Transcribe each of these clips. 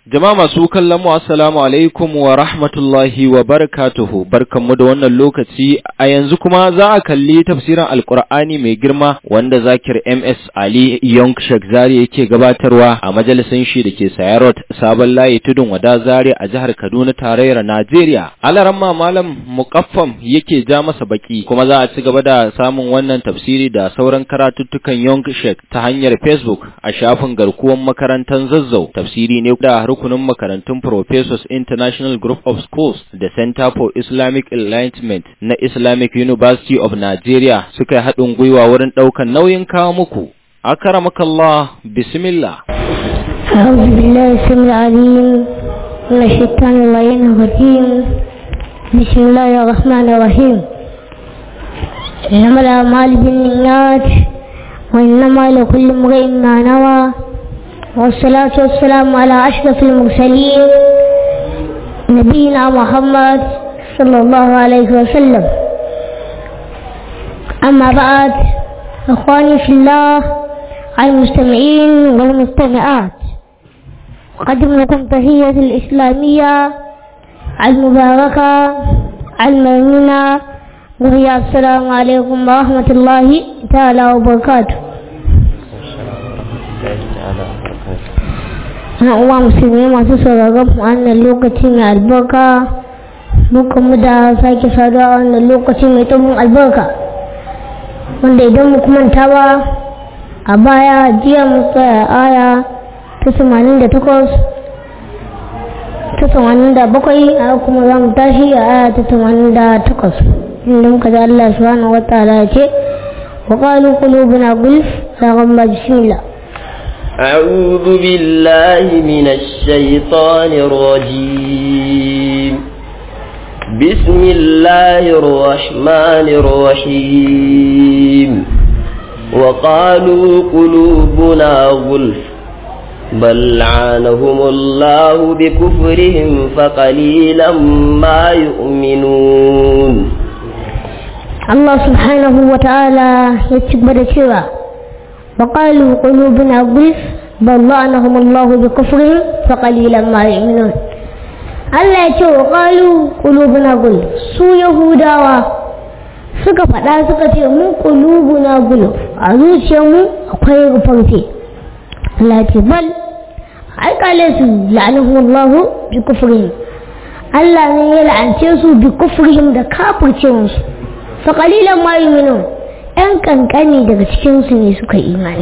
Jama'a masu kallon mu assalamu alaikum wa rahmatullahi wa barakatuhu barkanmu da wannan lokaci a yanzu kuma za a kalli tafsirin alkur'ani mai girma wanda zakir MS Ali Young Sheikh Zari yake gabatarwa a majalisin shi da ke Sayarot sabon layi tudun wada Zari a jihar Kaduna tarayyar Najeriya. Alaramma malam muqaffam yake ja masa baki kuma za a ci gaba da samun wannan tafsiri da sauran karatuttukan Young Sheikh ta hanyar Facebook a shafin garkuwan makarantar Zazzau tafsiri ne da rukunin makarantun Professors International Group of Schools da Center for Islamic Enlightenment na Islamic University of Nigeria suka yi haɗin gwiwa wurin ɗaukan nauyin kawo muku. Akaramakallah, bismillah. أعوذ بالله السميع العليم من الشيطان اللعين الرجيم بسم الله الرحمن الرحيم إنما الأعمال بالنيات وإنما لكل امرئ ما نوى والصلاة والسلام على أشرف المرسلين نبينا محمد صلى الله عليه وسلم أما بعد إخواني في الله المستمعين والمستمعات أقدم لكم تحية الإسلامية المباركة المؤمنة وهي السلام عليكم ورحمة الله تعالى وبركاته na uwa musulmi masu sauraron wannan lokaci mai albarka muka mu da sake saduwa wannan lokaci mai tsohon albarka wanda idan mu manta ba a baya jiya mu tsaya aya ta tamanin da takwas ta tamanin da bakwai a kuma za mu tashi a aya ta tamanin da takwas inda muka ji Allah subhanahu wa ta'ala ya ce wa qalu qulubuna gulf la ghamma bismillah أعوذ بالله من الشيطان الرجيم بسم الله الرحمن الرحيم وقالوا قلوبنا غلف بل لعنهم الله بكفرهم فقليلا ما يؤمنون الله سبحانه وتعالى يتكبر سوى وقالوا قلوبنا غلف بل لعنهم الله بكفرهم فقليلا ما يؤمنون Allah ya ce wa ƙalu ƙulubuna gul su Yahudawa suka faɗa suka ce mu ƙulubuna gul a zuciyarmu akwai rufarfe Allah ce bal ai kale su la'anahu Allahu bi kufrihim Allah ne ya la'ance su bi kufrihim da kafircewarsu fa qalilan ma yu'minun ‘yan kankani daga cikinsu ne suka imani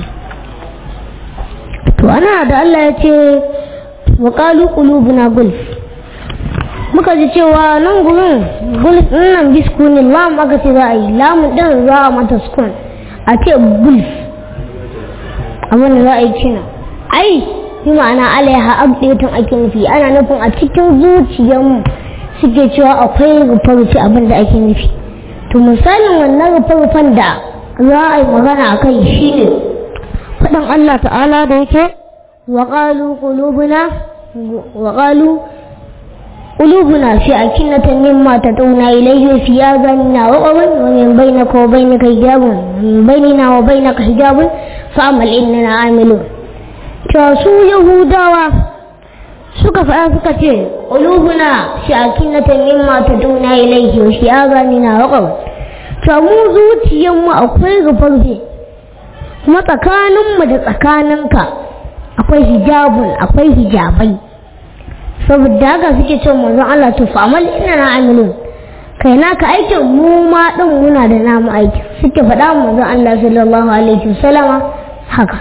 to ana da Allah ya ce wa ƙalu ƙulubuna gulf muka ji cewa nan gurin gulf nan biskunin lam aka ce za a yi lamun ɗin za a mata skun a ce gulf abin da za a yi kina ai yi ma'ana alaiha abdetun ake nufi ana nufin a cikin zuciyarmu suke cewa akwai rufe-rufe abin da ake nufi to misalin wannan rufe-rufen da za a yi magana a kai shi ne faɗin Allah ta'ala da yake waƙalu ƙulubuna waƙalu ƙulubuna fi a kinnatan mimma ta tauna ilaihi fi ya zanna wa ƙwarin wa min bainaka wa bainaka hijabun min bainina wa bainaka hijabun fa amal innana amilu to su yahudawa suka faɗa suka ce ƙulubuna fi a kinnatan mimma ta tauna ilaihi wa fi ya zanna wa ƙwarin to mu zuciyarmu akwai rufarfe kuma tsakaninmu da tsakaninka akwai hijabun akwai hijabai saboda haka suke ce manzon Allah to fa'amal ina na amilun kai naka aikin mu ma din muna da namu aiki suke faɗa manzon Allah sallallahu alaihi wasallama haka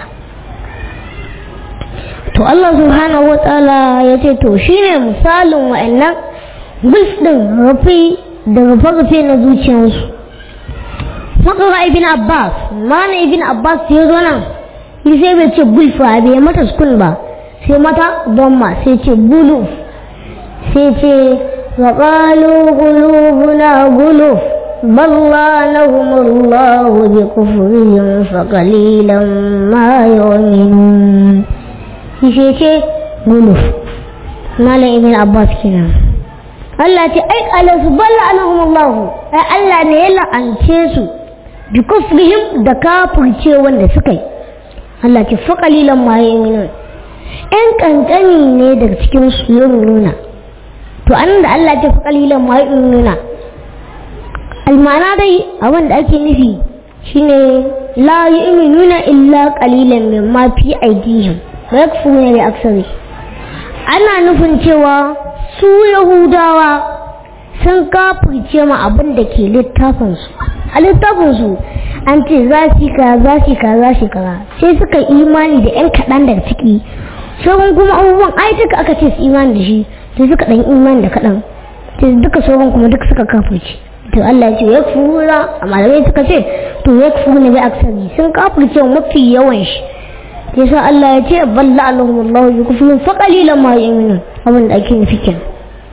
to Allah subhanahu wa ta'ala ya ce to shine misalin wa'annan gulf din rufi da rufe-rufe na zuciyarsu makara ibn abbas mana ibn abbas ya zo nan yi sai bai ce gulfa bai mata sukun ba sai mata bomma sai ce guluf sai ce wa qalu qulubuna guluf balla lahum allah bi kufrihim fa qalilan ma yu'minun sai ce guluf mala ibn abbas kenan Allah ce ai kala su balla anahum allah ai Allah ne ya la'ance su bi kufrihim da kafirce wanda suka yi Allah ce fa qalilan ma yu'minun ‘yan ƙanƙani ne daga cikin su nuna to an da Allah ce fi ƙalilan ma nuna almana dai abin da ake nufi shine la yu'minuna illa qalilan mimma fi aydihim wa yakfuruna bi aksari ana nufin cewa su yahudawa sun kafirce ma abin da ke littafin su a littafin su an ce za su ka za su ka za su ka sai suka imani da yan kaɗan daga ciki sauran kuma abubuwan ai duka aka ce su imani da shi sai suka ɗan imani da kaɗan sai duka sauran kuma duka suka kafirce to Allah ya ce ya fura a malamai suka ce to ya fura ne bai aksari sun kafirce mafi yawan shi sai sa Allah ya ce balla Allahum Allah bi kufrin fa qalilan ma yu'minun abin da ake nufi kenan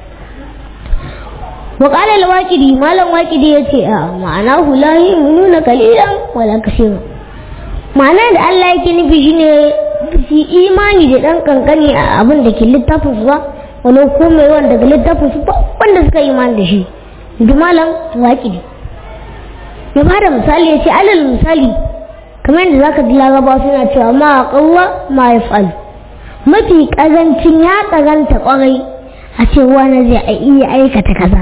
wa qala al-waqidi malam waqidi yace a ma'ana hu la yu'minuna qalilan wala kaseeran ma'ana da Allah yake nufi shine su imani da dan kankani a abin da ke littafin su ba walau komai wanda daga littafin su ba wanda suka imani da shi malam waƙi ya ba da misali ya ce alal misali kamar yadda za ka ji laraba suna cewa ma a ƙauwa ma ya falu mafi ƙazancin ya ƙazanta ƙwarai a ce wani zai iya aikata kaza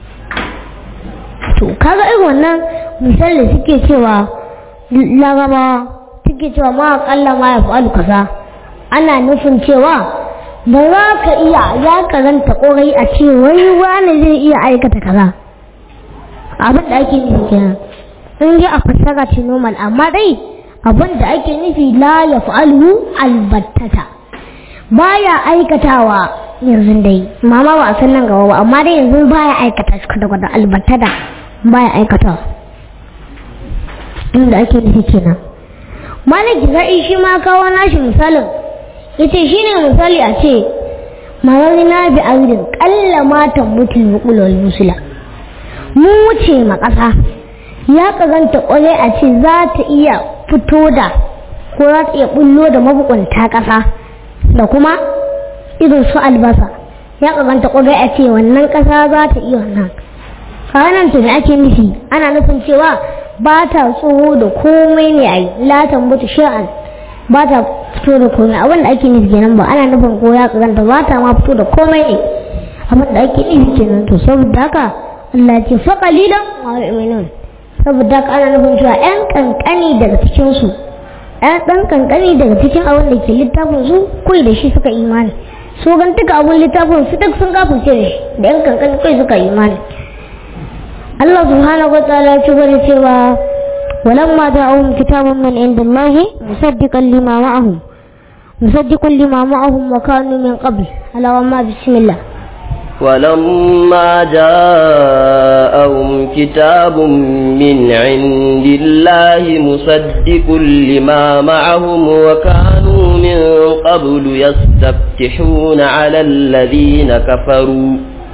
to kaga irin wannan misali suke cewa laraba suke cewa ma a ƙalla ma ya falu kaza ana nufin cewa ba za ka iya ya karanta ƙwarai a ce wani wani zai iya aikata kaza abin da ake nufi kenan in ji a fassara ce normal amma dai abin da ake nufi la ya fa'alu albattata baya aikatawa yanzu dai mama ba a san nan gaba ba amma dai yanzu baya aikata shi kwata kwata albattata baya aikatawa inda ake nufi kenan malaki za'i shi ma kawo nashi misalin yace shine misali a ce mararina bi audin kalla matan mutul muqulul musula mun wuce ma ƙasa ya kazanta ƙwarai a ce za ta iya fito da ko za ta iya bullo da mabukunta ƙasa da kuma irin su albasa ya kazanta ƙwarai a ce wannan ƙasa za ta iya wannan kanan to me ake nufi ana nufin cewa ba ta tsoho da komai ne a yi latan mutu sha'an ba ta fito da komai abin da ake nufi kenan ba ana nufin ko ya kazanta ba ta ma fito da komai ne abin da ake nufi kenan to saboda haka Allah ce fa qalilan wa yu'minun saboda haka ana nufin cewa ƴan kankani daga cikin su ƴan ɗan kankani daga cikin abin da ke littafin su kai da shi suka imani so gan duka abin littafin su duk sun kafirce da shi da ƴan kankani kai suka imani Allah subhanahu wa ta'ala ya ci gaba cewa ولما جاءهم كتاب من عند الله مصدقا لما معهم مصدقا لما معهم وكانوا من قبل على وما بسم الله ولما جاءهم كتاب من عند الله مصدق لما معهم وكانوا من قبل يستفتحون على الذين كفروا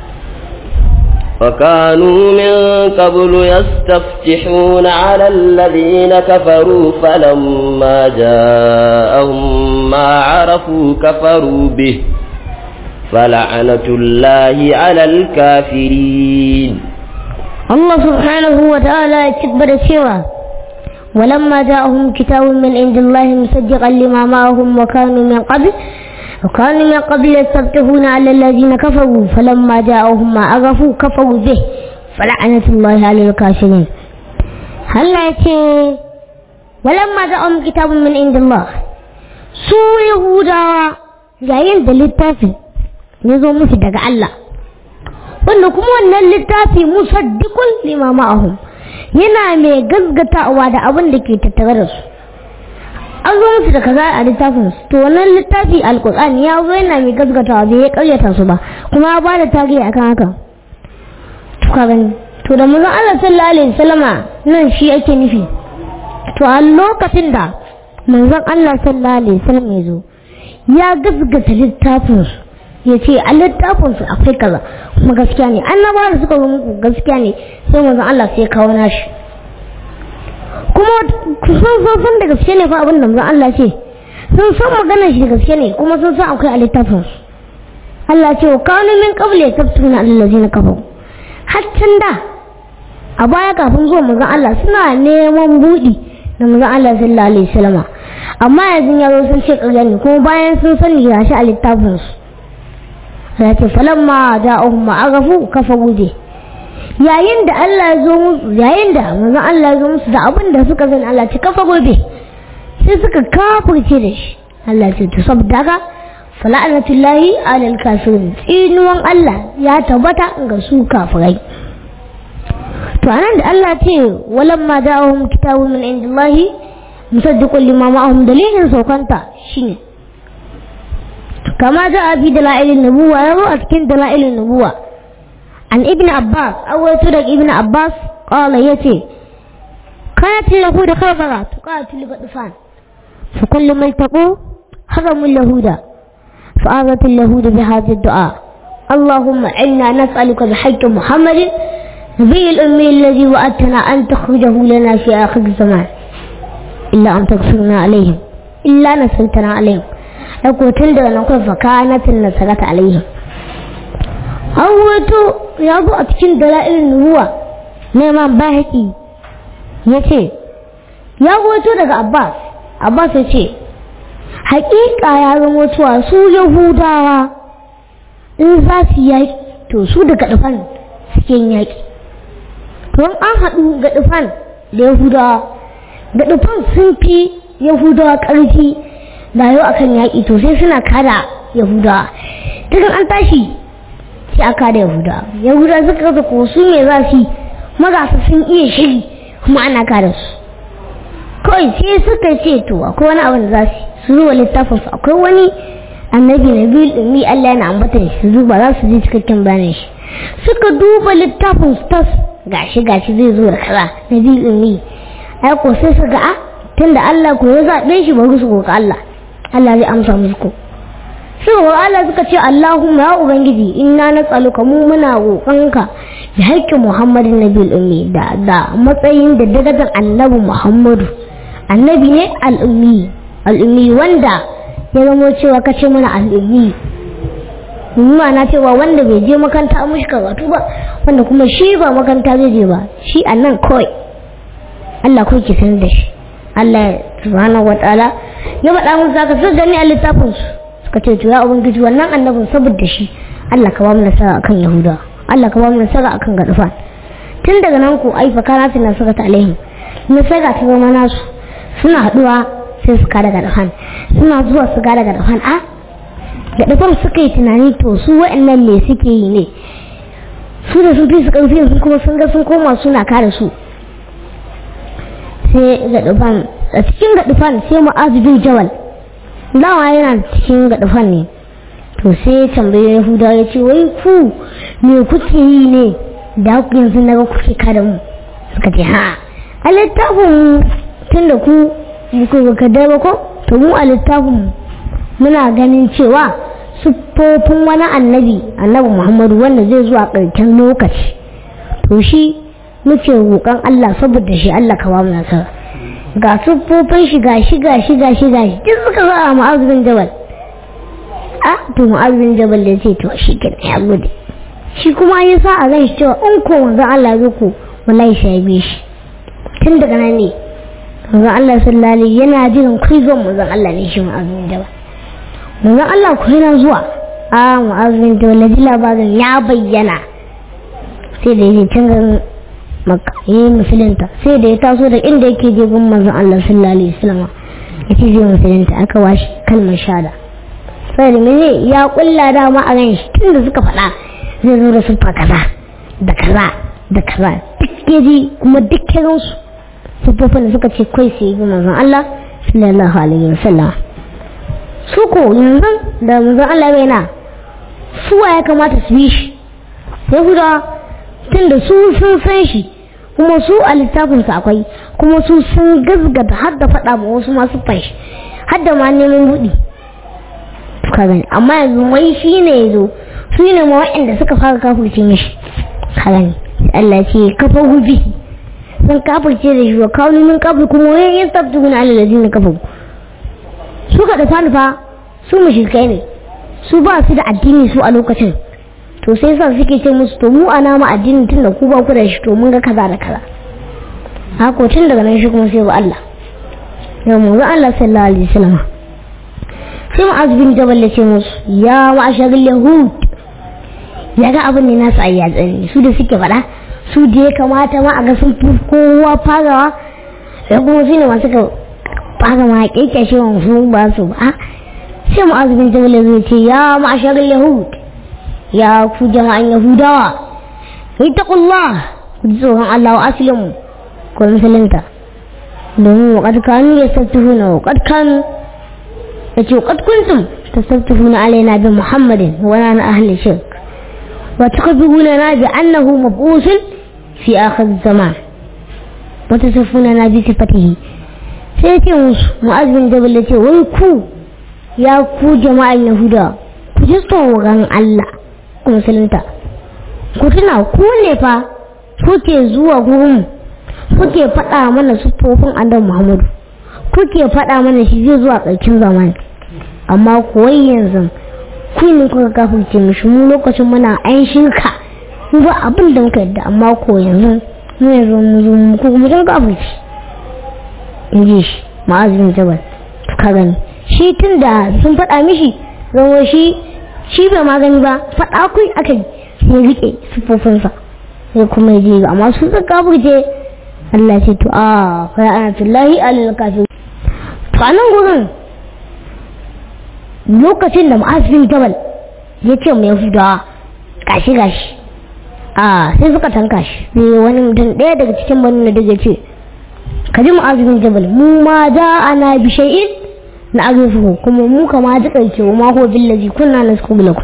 وكانوا من قبل يستفتحون على الذين كفروا فلما جاءهم ما عرفوا كفروا به فلعنة الله على الكافرين الله سبحانه وتعالى يكبر سوى ولما جاءهم كتاب من عند الله مصدقا لما معهم وكانوا من قبل وكانوا من قبل يستفتحون على الذين كفروا فلما جاءهم ما عرفوا كفروا به فلعنة الله على الكافرين هل يأتي ولما جاءهم كتاب من عند الله su Yahudawa yayin da littafi ya zo musu daga Allah wanda kuma wannan littafi musaddiqun lima ma'ahum yana mai gaggatawa da abin da ke tattare da su an zo musu da kaza a littafin su to wannan littafi alkur'ani ya zo yana mai gaggatawa bai ya karyata su ba kuma ya ba da tarihi akan haka to ka gani to da manzon Allah sallallahu alaihi wasallama nan shi ake nufi to a lokacin da manzon Allah sallallahu alaihi wasallam ya zo ya gaskata littafin su ya ce a littafin su akwai kaza kuma gaskiya ne annabawa da suka zo muku gaskiya ne sai manzon Allah sai kawo nashi kuma sun san san da gaske ne fa abin da manzon Allah ce sun san maganar shi da gaske ne kuma sun san akwai a littafin su Allah ce wa kanu min qabli yaktubuna allazina kafaru haccin da a baya kafin zuwa manzon Allah suna neman budi da manzon Allah sallallahu alaihi wasallam amma yanzu ya zo sun ce ƙarya ne kuma bayan sun sani ga shi a littafin su ya ce falamma ja'ahum ma'arafu kafa guje yayin da Allah ya zo musu yayin da manzon Allah ya zo musu da abin da suka sani Allah ce kafa gobe sai suka kafirce da shi Allah ce to saboda haka fala'anatullahi alal kafirin tsinuwan Allah ya tabbata ga su kafirai to anan da Allah ce walamma ja'ahum kitabun min indillahi musaddiqun lima ma'ahum dalilin saukanta shine kama ja'a fi dalailin nubuwa yazo a cikin dalailin nubuwa an ibn abbas awaitu daga ibn abbas qala yace كانت اليهود خبرة تقاتل غطفان فكل ما التقوا حرموا اليهود فآذت اليهود بهذا الدعاء اللهم إنا نسألك بحق محمد نبي الأمي الذي وعدتنا أن تخرجه لنا في آخر الزمان إلا أن تغفرنا عليهم إلا نسلتنا عليهم أقول تندر نقول فكانت النسلة عليهم أوتو يابو أتكين دلائل النبوة نعم باهتي yace ya goto daga Abbas Abbas ya ce hakika ya zama cewa su Yahudawa in za su yaki to su daga dufan suke yaki to an haɗu ga dufan da Yahudawa ga dufan sun fi Yahudawa ƙarfi da yau akan yaki to sai suna kada Yahudawa daga an tashi sai aka da Yahudawa Yahudawa suka ga ko su me za su yi magasa sun iya shiri kuma ana kada su kawai sai suka ce to akwai wani abin da za su su zuwa littafin su akwai wani annabi na biyu ɗumi Allah yana ambatan shi su duba za su ji cikakken bayanin shi suka duba littafin su tas gashi gashi zai zo da kaza na biyu ɗumi ai ko sai su ga a tunda Allah ko ya zaɓe shi bari su roƙa Allah Allah zai amsa musu ko suka ga Allah suka ce Allahumma ya ubangiji inna nas'aluka mu muna roƙonka da haƙƙin Muhammadin Nabil Ummi da da matsayin da dagadan Annabi Muhammadu annabi ne al'ummi al'ummi wanda ya zama cewa kace mana al'ummi kuma na cewa wanda bai je makaranta mushi karatu ba wanda kuma shi ba makaranta zai je ba shi annan kawai Allah kawai ki san da shi Allah subhanahu wataala ya faɗa musu zaka su gani a littafin su suka ce to ya ubangiji wannan annabin saboda shi Allah ka ba mu nasara akan Yahudawa Allah ka ba mu nasara akan gadufan tun daga nan ko ai fa kana tana saka ta alaihim nasara ta zama nasu suna haduwa sai su kada gadufan suna zuwa su kada gadufan a gadufan suka yi tunani to su wa'annan me suke yi ne su da su fi su karfi su kuma sun ga sun koma suna kare su sai gadufan a cikin gadufan sai mu'azu bin jawal dawa yana cikin gadufan ne to sai ya tambaye yahuda ya ce wai ku me kuke yi ne da ku yanzu na ga kuke kada mu suka ce ha a littafin tun da ku ku baka da ba ko to mu a littafin muna ganin cewa siffofin wani annabi annabi muhammadu wanda zai zuwa ƙarshen lokaci to shi muke roƙon allah saboda shi allah ka ba mu nasara ga siffofin shi ga shi ga shi ga shi ga shi duk suka zo a ma'azurin jabal a to mu'azzin jabal ya ce to shi ke ya gode shi kuma ya sa a ran shi cewa in ko manzon Allah ya ko wallahi shi ya bi shi tun daga nan ne manzon Allah sallallahu alaihi yana jiran kai zuwan manzon Allah ne shi mu'azzin jabal manzon Allah ko yana zuwa a mu'azzin jabal ji labarin ya bayyana sai da yake can garin makka yayi musulunta sai da ya taso da inda yake je gun manzon Allah sallallahu alaihi wasallam ya ce zai musulunta aka washi kalmar shahada sai da mene ya kulla dama a ran shi tun da suka faɗa zai zo da siffa kaza da kaza da kaza duk yaji kuma duk kiran su siffofin da suka ce kai sai yi manzon Allah sallallahu alaihi wasallam su ko yanzu da manzon Allah bai na su ya kamata su bi shi sai guda tun da su sun san shi kuma su a littafinsu akwai kuma su sun gazgata har da faɗa ma wasu masu fashi har da ma neman buɗi ka gani amma yanzu wai shi ne ya zo su ne ma waɗanda suka fara kafurce mishi ka gani Allah ya ce kafa hubi sun kafurce da shi wa kawo min kafur kuma wani yin tafi guna Allah da zina kafa su ka dafa nufa su mushrikai ne su ba su da addini su a lokacin to sai sa suke ce musu to mu ana ma addini tun da ku ba ku da shi to mun ga kaza da kaza haka tun daga nan shi kuma sai ba Allah da manzo Allah sallallahu alaihi wasallam sai mu'az bin jabal ya ce musu ya ma'ashar yahud ya ga abin ne nasu ayya tsani su da suke faɗa su da ya kamata ma a ga sun fi kowa farawa da kuma su ne masu ka fara ma kekashe wa su ba su ba sai mu'az bin jabal ya ce ya ma'ashar yahud ya ku jama'an yahudawa ittaqullah ku ji tsoron Allah wa aslimu ko musulunta domin wa kad kanu yastaftihuna wa kad kanu yace wa kad kuntum tastaftihuna alaina bi muhammadin wa ana ahli shirk wa tukabiruna bi annahu mab'usun fi akhir zaman wa tasifuna bi sifatihi sai ce musu mu'azzin jabal yace wai ku ya ku jama'an yahuda ku ji tsoron Allah ku musulunta ku tuna ku ne fa kuke zuwa gurin kuke faɗa mana siffofin annabi Muhammadu kuke faɗa mana shi zai zuwa ƙarshen zamani amma kuwai yanzu ku ne kuka kafirce mishi mu lokacin muna an shirka mu ba abin da muka yadda amma ko yanzu mu yanzu mu zo mu ko mu dan kafirci in ji shi ma'azin jabal ka gani shi tun da sun faɗa mishi zama shi shi bai magani ba faɗa kai aka yi sai rike siffofinsa sai kuma je amma su suka kafirce Allah ce to a fa ana fillahi alal kafir to anan gurin lokacin da mu'azzin jabal ya ce mu yahudawa gashi gashi a sai suka tanka shi sai wani mutum ɗaya daga cikin banu da ya ce ka ji mu'azzin jabal mu ma da ana bi shay'in na azufu kuma mu kama ji ƙarke wa mako billaji kunna na su ku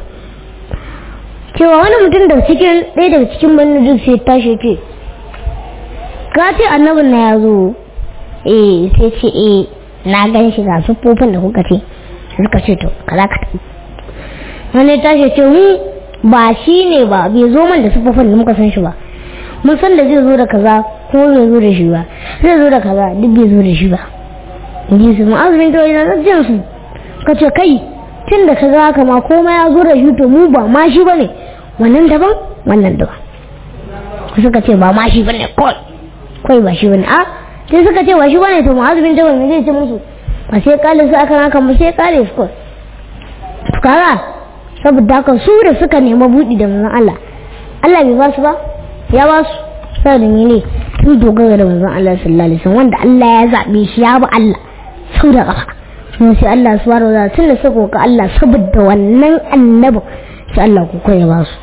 cewa wani mutum daga cikin ɗaya daga cikin banu da sai tashi ce ka ce annabin na ya zo eh sai ce eh na gan shi ga siffofin da kuka ce suka ce to kaza ka tafi wani tashi ce mu ba shi ne ba bai zo man da siffofin da muka san shi ba mun san da zai zo da kaza ko bai zo da shi ba zai zo da kaza duk bai zo da shi ba ji su ma'azumin ta wajen jin su ka ce kai tun da ka ga haka ma komai ya zo da shi to mu ba ma shi ba ne wannan daban wannan daban suka ce ba ma shi ba ne kawai kawai ba shi ba ne a sai suka ce ba shi ba ne to ma'azumin ta wajen zai ce musu ba sai kale su akan haka ba sai kale su kawai kaga saboda haka su da suka nema buɗi da manzon Allah Allah bai ba su ba ya ba su saboda mene sun dogara da manzon Allah sallallahu alaihi wasallam wanda Allah ya zabe shi ya bi Allah sau da kafa kuma sai Allah subhanahu wa ta'ala tunda suka ka Allah saboda wannan annabi sai Allah ku kai ba su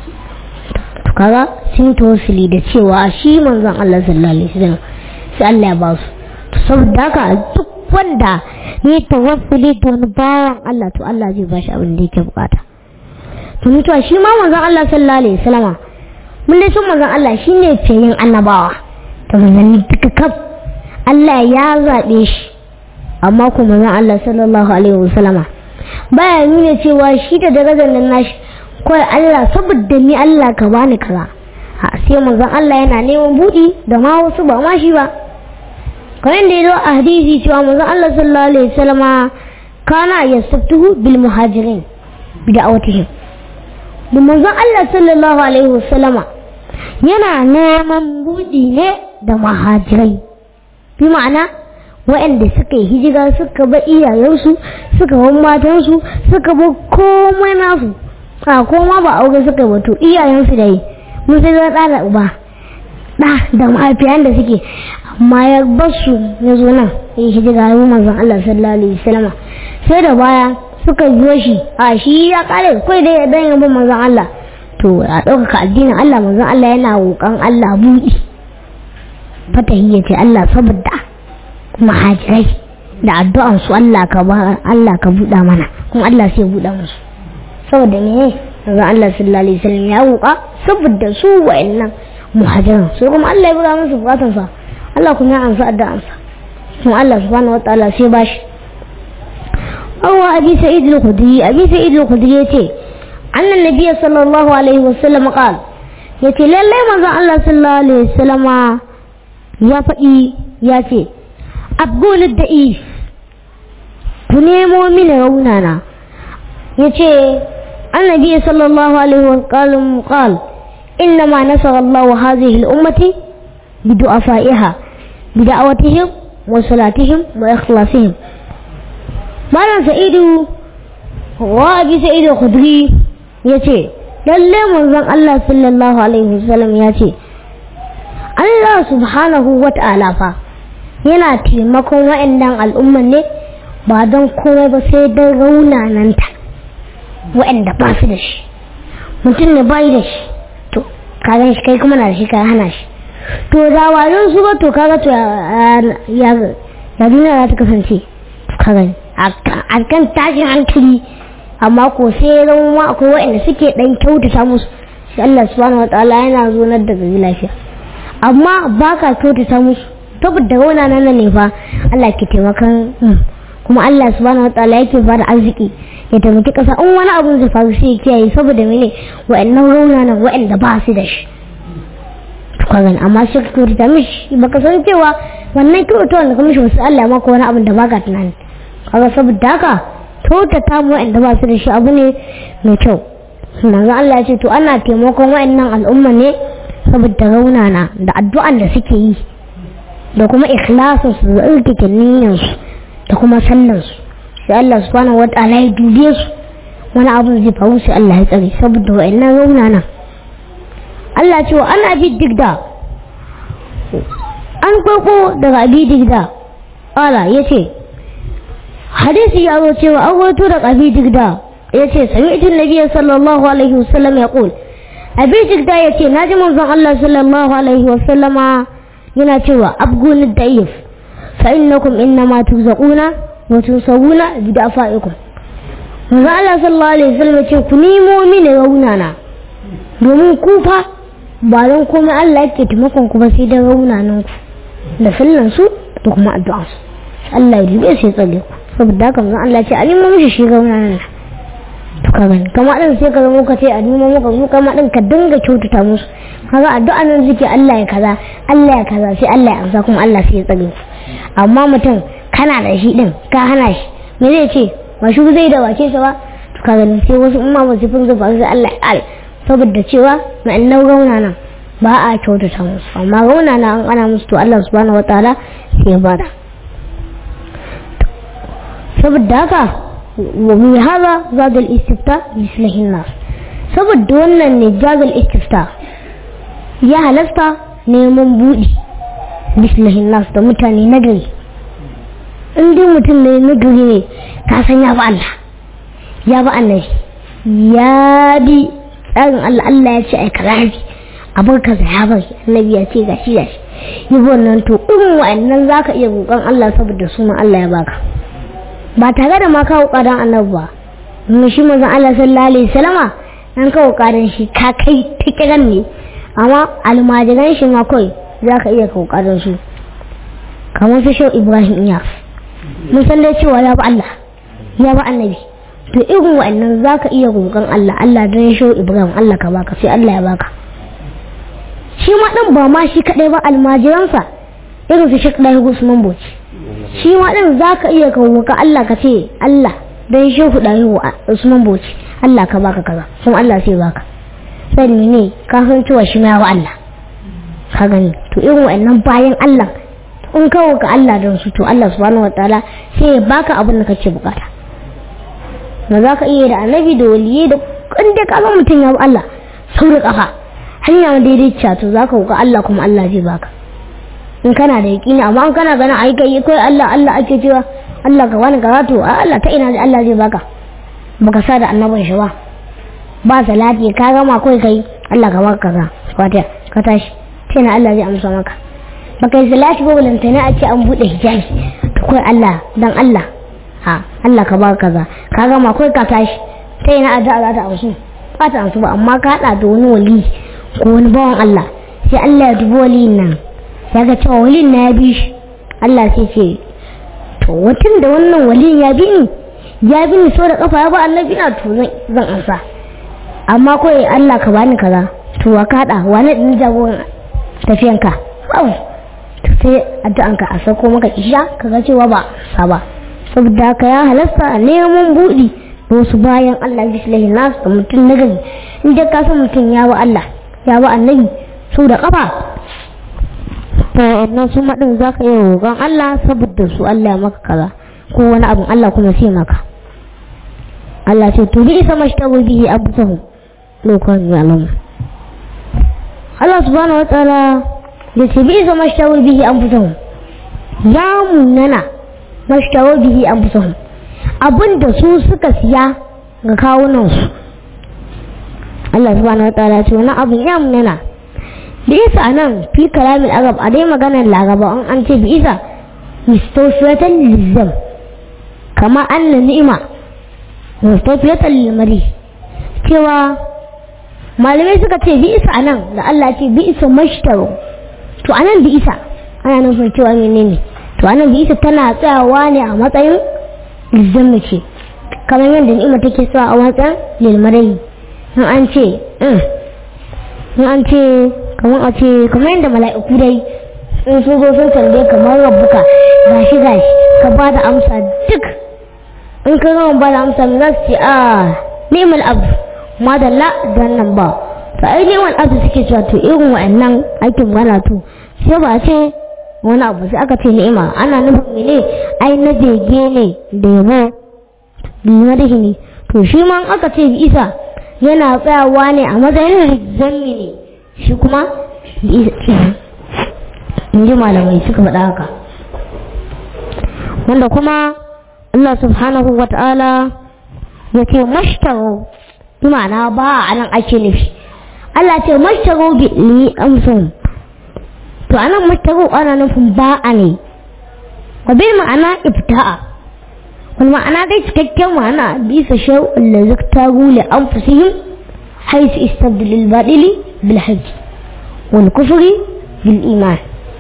to kaga sun tawassuli da cewa shi manzon Allah sallallahu alaihi wasallam sai Allah ya ba su to saboda haka duk wanda ya tawassuli da wani bawan Allah to Allah zai ba shi abin da yake bukata to mutuwa shi ma manzon Allah sallallahu alaihi wasallama mun dai sun manzon Allah shine fiyin annabawa to manzon duka kaf Allah ya zabe shi amma ko manzon Allah sallallahu alaihi wasallama baya nuna cewa shi da darajar nan nashi kawai Allah saboda ni Allah ka bani kaza a sai manzon Allah yana neman budi da ma wasu ba ma shi ba kamar da ya zo a hadisi cewa manzon Allah sallallahu alaihi wasallama kana yastabtuhu bil muhajirin bi da'awatihim da manzon Allah sallallahu alaihi wasallama yana neman budi ne da muhajirai bi ma'ana waɗanda suka yi hijira suka ba iyayensu suka bar matansu suka bar komai nasu a koma ba aure suka ba to iyayensu da yi mun sai za da uba da da mahaifiyan da suke amma ya basu ya zo nan ya hijira ya manzon Allah sallallahu alaihi wasallam sai da baya suka biyo shi a shi ya kare kai dai ya dan yabo manzon Allah to a ɗaukaka addinin Allah manzon Allah yana roƙon Allah buɗi fatahi ya ce Allah saboda mahajirai da addu'an su Allah ka ba Allah ka buɗa mana kuma Allah sai ya buɗa musu saboda me manzon Allah sallallahu alaihi wasallam ya roƙa saboda su wa'annan muhajiran su kuma Allah ya buɗa musu bukatansa Allah kuma ya amsa addu'ansa kuma Allah subhanahu wataala sai bashi أو أبي سعيد الخدري أبي سعيد الخدري يتي أن النبي صلى الله عليه وسلم قال يتي لله ماذا الله صلى الله عليه وسلم يا فئي يتي أقول الدئيف كنيمو من رونانا يتي النبي صلى الله عليه وسلم قال إنما نصر الله هذه الأمة بدعفائها بدعوتهم wa salatihim wa ikhlasihim malam sa'idu wa abi sa'idu khudri yace lalle manzon Allah sallallahu alaihi wasallam yace Allah subhanahu wa ta'ala fa yana taimakon wa'annan al'umman ne ba don komai ba sai don raunananta wa'anda ba su da shi mutum ne bai da shi to kagan shi kai kuma na da shi ka hana shi to da wajen su ba to kaga to ya ya duniya za ta kasance kaga a kan tashin hankali amma ko sai zama akwai wa'anda suke dan kyautata musu shi Allah subhanahu wataala yana zo na da gari lafiya amma ba ka kyautata musu saboda wana nan ne fa Allah ke taimakan kuma Allah subhanahu wataala yake ba da arziki ya taimaki kasa in wani abu zai faru sai ya kiyaye saboda mene wa'annan raunanan wa'anda ba su da shi kagan amma shi ka kyautata mishi baka san cewa wannan kyautata da kuma mishi wasu Allah maka wani abin da baka tunani kaga saboda haka kyautata mu wa'anda ba su da shi abu ne mai kyau manzo Allah ya ce to ana taimakon wa'annan al'umma ne saboda raunana da addu'an da suke yi da kuma ikhlasin su da irkike niyyar su da kuma sallan su sai Allah subhanahu wataala ya dube su wani abu zai faru sai Allah ya tsare saboda wa'annan raunana Allah ce wa ana bi digda an kwakwo daga abi digda ƙala ya ce hadisi ya zo cewa an wato daga abi digda ya ce sami itin nabiya sallallahu alaihi wasallam ya ƙul abi digda ya ce na ji manzon Allah sallallahu alaihi wasallama yana cewa abguni da'if fa innakum innama tuzaquna wa tusawuna bi da'faikum manzon Allah sallallahu alaihi wasallam ya ce ku nemo mini raunana domin ku fa ba don komai Allah yake taimakon ku ba sai da raunanan ku da sallan su da kuma addu'a su Allah ya dube sai tsale ku saboda haka mun Allah ce a nemo mishi shi raunanan to ka gani kama din sai ka zama ka ce a nemo maka mu kama din ka dinga kyautata musu kaga addu'a nan suke Allah ya kaza Allah ya kaza sai Allah ya amsa kuma Allah sai ya tsale ku amma mutum kana da shi din ka hana shi me zai ce ba shi zai da wace sa ba to ka gani sai wasu umma ba su fin zuba sai Allah ya kare saboda cewa ma'annan rauna nan ba a kyautata musu amma rauna na an ana musu to Allah subhanahu wataala sai ya bada saboda haka wa bi hada zada al-istifta mislihin nas saboda wannan ne jaza al-istifta ya halasta neman budi mislihin nas da mutane nagari in dai mutum ne nagari ne ka san ya ba Allah ya ba annabi ya bi tsarin Allah Allah ya ce ai kaza bi abin kaza ya bar annabi ya ce gashi gashi yi wannan to irin wa'annan zaka iya roƙon Allah saboda sunan Allah ya baka ba tare da ma ka kokarin annabi ba mun shi manzon Allah sallallahu alaihi wasallama dan ka kokarin shi ka kai tikiran ne amma almajiran shi ma kai zaka iya kokarin su kamar su shau Ibrahim Iyas mun san dai cewa ya ba Allah ya ba annabi to irin wa'annan za ka iya roƙon Allah Allah don ya shau Ibrahim Allah ka baka sai Allah ya baka shi ma ɗin ba ma shi kaɗai ba almajiransa irin su shek ɗaya Usman Boci shi ma ɗin za ka iya ka roƙa Allah ka ce Allah don ya shau ɗaya Usman Boci Allah ka baka kaza kuma Allah sai baka sai ne ka san cewa shi ma ya Allah ka gani to irin wa'annan bayan Allah in ka roƙa Allah don su to Allah subhanahu wataala sai ya baka abin da kake bukata ba za ka iya da annabi da waliyai da inda ka zama mutum ya bi Allah sau da kafa hanya daidaiciya to za ka ga Allah kuma Allah zai baka in kana da yaƙini amma in kana ganin ai kai kai Allah Allah ake cewa Allah ka wani karatu a Allah ta ina Allah zai baka baka sa da annabin shi ba ba salati ka gama kai kai Allah ka baka kaza fatiha ka tashi sai na Allah zai amsa maka baka yi salati ba balantana a ce an bude hijabi to kai Allah dan Allah ha Allah ka baka kaza ka gama kai ka tashi ta yana addu'a za ta amsu ba ta amsu ba amma ka hada da wani wali ko wani bawan Allah sai Allah ya dubi waliyin nan ya ga cewa waliyin na ya bi shi Allah sai ce to watan da wannan waliyin ya bi ni ya bi ni so da kafa ya ba annabi na to zan amsa amma kawai Allah ka bani kaza to wa ka hada wani din jagoran tafiyanka babu sai addu'anka a sako maka isha kaga cewa ba sa ba saboda haka ya halasta a neman buɗi da wasu bayan Allah bislahi nasu da mutum na gari in dai ka san mutum ya wa Allah ya wa annabi su da kafa to wannan su maɗin za ka iya roƙon Allah saboda su Allah ya maka kaza ko wani abin Allah kuma sai maka Allah ce to bi isa mashtaru bihi abusahu lokacin ya alamu Allah subhanahu wa ta'ala ya ce bi isa mashtaru bihi abusahu ya munana mashtaru bihi abusahu abinda su suka siya ga kawunan su Allah subhanahu wa ta'ala ce wani abin ya munana bi isa nan fi kalamin arab a dai maganar laraba an an ce bi isa mustawfiyatan lizzam kama anna ni'ima mustawfiyatan lilmari cewa malamai suka ce bi isa anan da Allah ce bi isa mashtaro to anan bi isa ana nufin cewa menene to anan bi isa tana tsayawa ne a matsayin lizzam ce kamar yadda ni'ima take tsayawa a matsayin lilmari in an ce in an ce kamar a ce kamar yadda mala'iku dai in sun zo sun tambaye kamar rabbuka gashi gashi ka ba da amsa duk in ka gama ba da amsa mai za su ce a neman abu madalla don nan ba to ai neman abu suke cewa to irin wa'annan aikin gana to sai ba ce wani abu sai aka ce ni'ima ana nufin mene ai na bege ne da yabo lima da ne to shi ma aka ce isa yana tsayawa ne a matsayin rizami ne shi kuma in ji malamai suka faɗa haka wanda kuma Allah subhanahu wa ta'ala ya ce mashtaro bi ma'ana ba a nan ake nufi Allah ce mashtaro bi li amsun to anan mashtaro ana nufin ba a ne wa bil ma'ana ibta'a wal ma'ana dai cikakken ma'ana bisa shay'un la zaktaru li anfusihim haythu istabdil al badili bil hajj wal kufri bil iman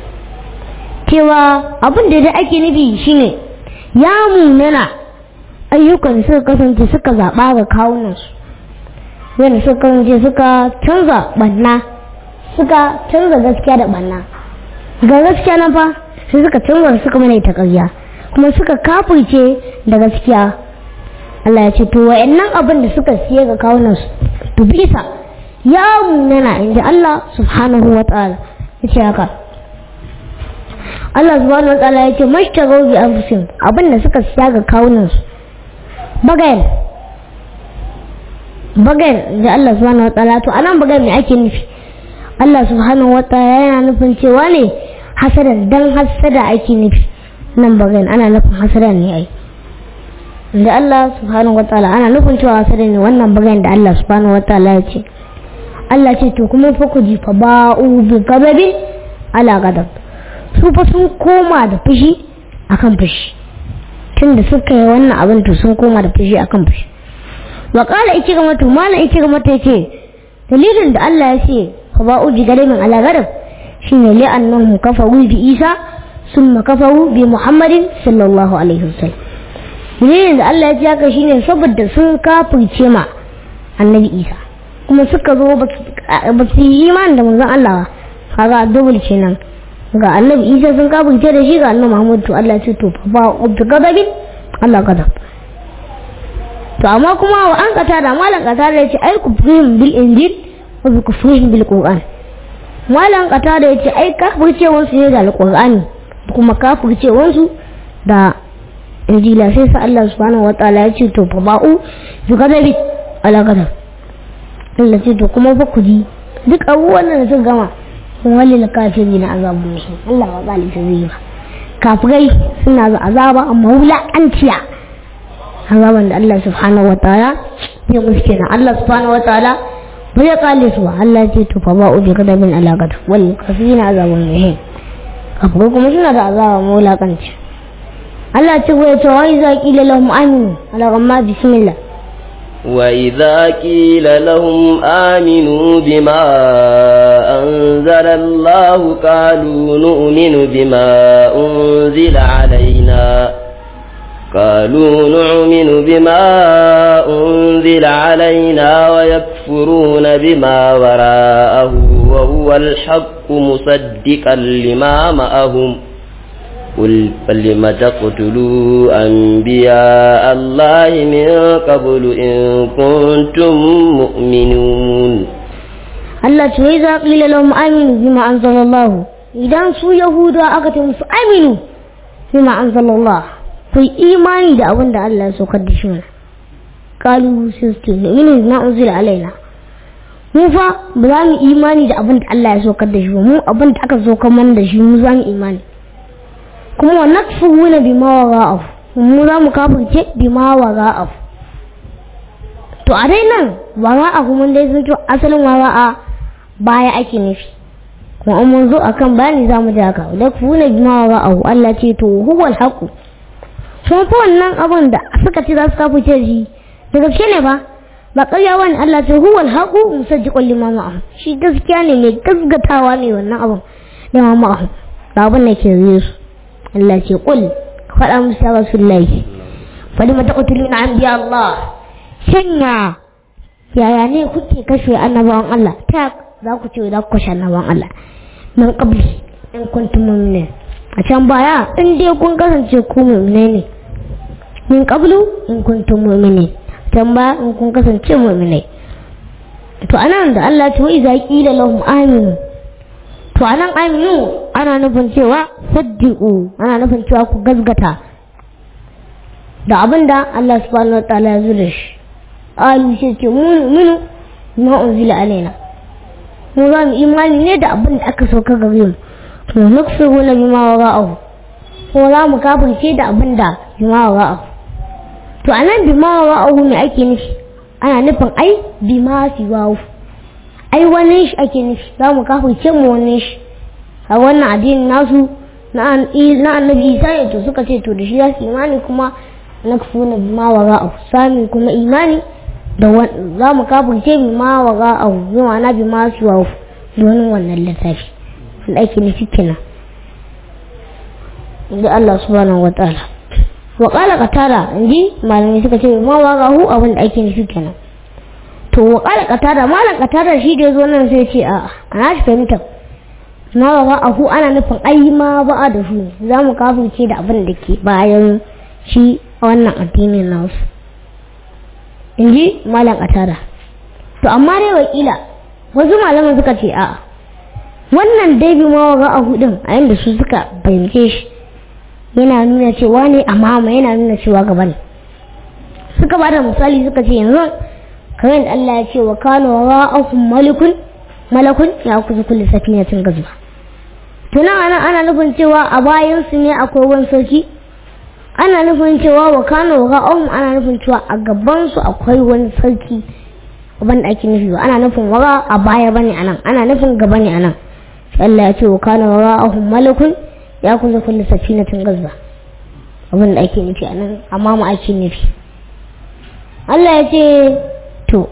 cewa abin da dai ake nufi shine ya munana ayyukan suka kasance suka zaɓa ga kawunansu yadda suka kasance suka canza ɓanna suka canza gaskiya da ɓanna ga gaskiya na fa sai suka canza suka mana ita ƙarya kuma suka kafirce da gaskiya Allah ya ce to wa'annan abin da suka siya ga kawunansu to bisa ya munana inda Allah subhanahu wa ta'ala ya ce haka Allah subhanahu wataala ya ce mashtagau bi anfusihim abin da suka siya ga kawunan su bagayen bagayen da Allah subhanahu wataala to anan bagayen me ake nufi Allah subhanahu wataala yana nufin cewa ne hasada dan hasada ake nufi nan bagayen ana nufin hasada ne ai da Allah subhanahu wataala ana nufin cewa hasada ne wannan bagayen da Allah subhanahu wataala ya ce Allah ce to kuma fa ku ji fa ba'u bi ghadabin ala ghadab su fa sun koma da fushi akan fushi tunda suka yi wannan abin to sun koma da fushi akan fushi wa qala ikirma to mala ikirma ta ce dalilin da Allah ya ce fa ba'u bi gadamin ala gadab shine li annahum kafaru bi Isa summa kafaru bi Muhammadin sallallahu alaihi wasallam dalilin da Allah ya ce haka shine saboda sun kafirce ma annabi Isa kuma suka zo ba su yi imani da manzon Allah ba kaga dubul kenan ga annabi isa sun kafirce da shi ga annabi muhammad to Allah ce to fa ba ubtu gadabin Allah gadab to amma kuma wa an kata da malan kata da yace ai kufrihim bil injil wa bi kufrihim bil qur'an malan kata da yace ai kafirce wansu ne da alqur'ani kuma kafirce wansu da injila sai sa Allah subhanahu wataala ya ce to fa ba'u bi gadabin ala gadab Allah ce to kuma fa ku ji duk abubuwan da suka gama wali na kafiri na azabun musu Allah wa bali ta zai ba kafirai suna da azaba amma wulaƙanciya azaban da Allah subhanahu wa ta'ala ya guske na Allah subhanahu wa ta'ala ba ya kale su ba Allah ce to fa ba ubi kada min alaƙata wali kafiri na azabun musu kafirai kuma suna da azaba amma wulaƙanci Allah ce wa ya ce wa iza qila lahum aminu ala gamma bismillah وإذا قيل لهم آمنوا بما أنزل الله قالوا نؤمن بما أنزل علينا قالوا نؤمن بما أنزل علينا ويكفرون بما وراءه وهو الحق مصدقا لما معهم قل فلم تقتلوا أنبياء الله من قبل إن كنتم مؤمنون Allah ce wai za ƙila lahum aminu bima anzalallahu idan su yahudawa aka ce musu aminu bima anzalallah ku yi imani da abin da Allah ya saukar da shi mana kalu sai su ce nu'minu bima unzila alaina mu fa ba za mu imani da abin da Allah ya saukar da shi ba mu abin da aka saukar mana da shi mu za mu imani kuma wa nakfuruna bima wara'ahu mu za mu kafirce bima wara'ahu to a dai nan wara'ahu mun dai sun to asalin wara'a baya ake nufi kuma an mun zo akan bayani za mu ji haka nakfuruna bima wara'ahu Allah ce to huwal haqu kuma fa wannan abin da suka ce za su kafirce shi da gaske ne ba ba ƙarya wani Allah ce huwal haqu musajjiqul lima ma'ahu shi gaskiya ne mai gaskatawa ne wannan abin da ma ma'ahu da abin da ke zai su Allah ce qul faɗa musu ya rasulullahi fali mata qutuluna anbiya Allah shanya yaya ne kuke kashe annabawan Allah ta za ku ce za ku kashe annabawan Allah min qabli in kuntum mu'minin a can baya in dai kun kasance ku mu'minai ne min qablu in kuntum mu'minin can ba in kun kasance mu'minai to anan da Allah ta wai za qila lahum aminu to anan aminu ana nufin cewa saddiqu ana nufin cewa ku gazgata da abinda Allah subhanahu wa ta'ala ya zura shi alu shi ce minu ma unzila alaina mu za mu imani ne da abin da aka sauka gare mu to nukfiru na bima wara'ahu ko za mu kafirce da abin da bima wara'ahu to anan bima wara'ahu me ake nufi ana nufin ai bima siwahu ai wani shi ake nufi za mu kafirce mu wani shi a wannan addinin nasu na annabi isa ne to suka ce to da shi za su imani kuma na kafuna bima wara'ahu sami kuma imani da za mu kafirce bima wara'ahu bi ma'ana bima siwahu domin wannan littafi da ake nufi kenan inda Allah subhanahu wa ta'ala wa qala qatara inji malamai suka ce ma wagahu abin da ake nufi kenan to wa qala qatara malam qatara shi da yazo nan sai ce a ana shi fahimta ma wagahu ana nufin ai ma ba da su za mu kafirce da abin da ke bayan shi wannan addinin nasu inji malam qatara to amma dai wakila wasu malaman suka ce a'a wannan dai bi ma wagahu din a yanda su suka fahimce shi yana nuna cewa ne amma yana nuna cewa gaba ne suka ba da misali suka ce yanzu kamar da Allah ya ce wa kana ra'ahum malikun malakun ya kuzu kulli safinatin gazba to nan ana ana nufin cewa a bayan su ne akwai wani sarki ana nufin cewa wa kana ra'ahum ana nufin cewa a gaban su akwai wani sarki ban da ake nufi ba ana nufin wara a baya bane anan ana nufin gaba ne anan Allah ya ce wa kana ra'ahum malakun ya kusa kulle safinatin gazba abin da ake nufi a nan amma mu ake nufi Allah ya ce to